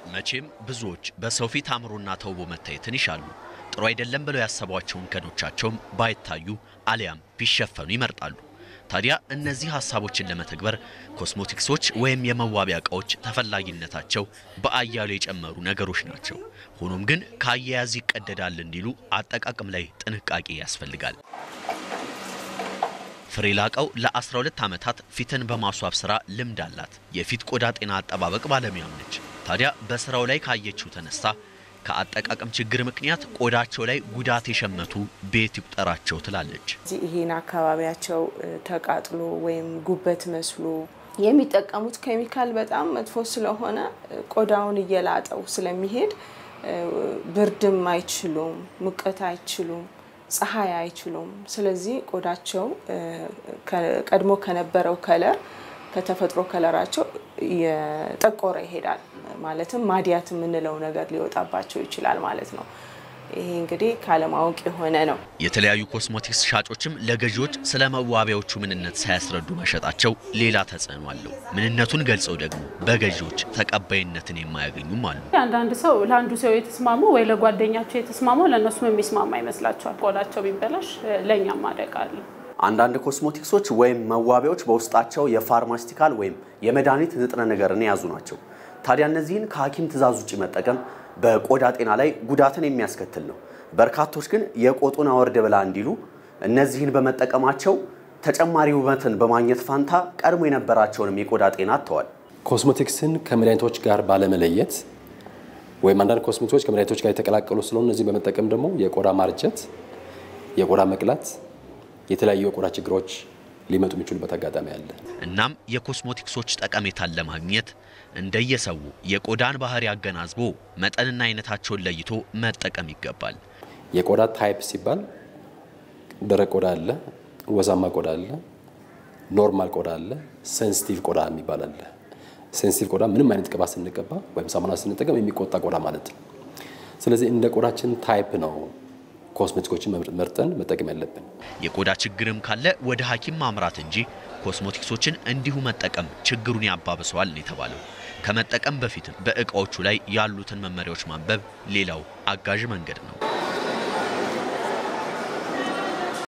መቼም ብዙዎች በሰው ፊት አምሮና ተውቦ መታየትን ይሻሉ። ጥሩ አይደለም ብለው ያሰቧቸውን ከኖቻቸውም ባይታዩ አሊያም ቢሸፈኑ ይመርጣሉ። ታዲያ እነዚህ ሀሳቦችን ለመተግበር ኮስሞቲክሶች ወይም የመዋቢያ እቃዎች ተፈላጊነታቸው በአያሌው የጨመሩ ነገሮች ናቸው። ሆኖም ግን ከአያያዝ ይቀደዳል እንዲሉ አጠቃቀም ላይ ጥንቃቄ ያስፈልጋል። ፍሬ ላቀው ለ12 ዓመታት ፊትን በማስዋብ ስራ ልምድ አላት። የፊት ቆዳ ጤና አጠባበቅ ባለሙያም ነች። ታዲያ በስራው ላይ ካየችው ተነስታ ከአጠቃቀም ችግር ምክንያት ቆዳቸው ላይ ጉዳት የሸመቱ ቤት ይቁጠራቸው ትላለች። ይሄን አካባቢያቸው ተቃጥሎ ወይም ጉበት መስሎ የሚጠቀሙት ኬሚካል በጣም መጥፎ ስለሆነ ቆዳውን እየላጠው ስለሚሄድ ብርድም አይችሉም፣ ሙቀት አይችሉም፣ ፀሐይ አይችሉም። ስለዚህ ቆዳቸው ቀድሞ ከነበረው ከለር ከተፈጥሮ ከለራቸው የጠቆረ ይሄዳል። ማለትም ማዲያት የምንለው ነገር ሊወጣባቸው ይችላል ማለት ነው። ይሄ እንግዲህ ካለማወቅ የሆነ ነው። የተለያዩ ኮስሞቲክስ ሻጮችም ለገዢዎች ስለ መዋቢያዎቹ ምንነት ሳያስረዱ መሸጣቸው ሌላ ተጽዕኖ አለው። ምንነቱን ገልጸው ደግሞ በገዢዎች ተቀባይነትን የማያገኙም አሉ። አንዳንድ ሰው ለአንዱ ሰው የተስማማው ወይ ለጓደኛቸው የተስማማው ለእነሱም የሚስማማ ይመስላቸዋል። ቆዳቸው ቢበላሽ ለእኛም አደጋ አለ። አንዳንድ ኮስሞቲክሶች ወይም መዋቢያዎች በውስጣቸው የፋርማሲቲካል ወይም የመድኃኒት ንጥረ ነገርን የያዙ ናቸው። ታዲያ እነዚህን ከሐኪም ትዕዛዝ ውጭ መጠቀም በቆዳ ጤና ላይ ጉዳትን የሚያስከትል ነው። በርካቶች ግን የቆጡን አወርድ ብላ እንዲሉ እነዚህን በመጠቀማቸው ተጨማሪ ውበትን በማግኘት ፋንታ ቀድሞ የነበራቸውንም የቆዳ ጤና አጥተዋል። ኮስሞቲክስን ከመድኃኒቶች ጋር ባለመለየት ወይም አንዳንድ ኮስሞቲክሶች ከመድኃኒቶች ጋር የተቀላቀሉ ስለሆኑ እነዚህን በመጠቀም ደግሞ የቆዳ ማርጀት፣ የቆዳ መቅላት፣ የተለያዩ የቆዳ ችግሮች ሊመጡ የሚችሉበት አጋጣሚ አለ። እናም የኮስሞቲክሶች ጠቀሜታን ለማግኘት እንደየሰው የቆዳን ባህሪ አገናዝቦ መጠንና አይነታቸውን ለይቶ መጠቀም ይገባል። የቆዳ ታይፕ ሲባል ደረቅ ቆዳ አለ፣ ወዛማ ቆዳ አለ፣ ኖርማል ቆዳ አለ፣ ሴንሲቲቭ ቆዳ የሚባል አለ። ሴንሲቲቭ ቆዳ ምንም አይነት ቅባት ስንቀባ ወይም ሳሙና ስንጠቀም የሚቆጣ ቆዳ ማለት ነው። ስለዚህ እንደ ቆዳችን ታይፕ ነው ኮስሜቲኮችን መርጠን መጠቀም ያለብን። የቆዳ ችግርም ካለ ወደ ሐኪም ማምራት እንጂ ኮስሞቲክሶችን እንዲሁ መጠቀም ችግሩን ያባብሰዋል ነው የተባለው። ከመጠቀም በፊትም በእቃዎቹ ላይ ያሉትን መመሪያዎች ማንበብ ሌላው አጋዥ መንገድ ነው።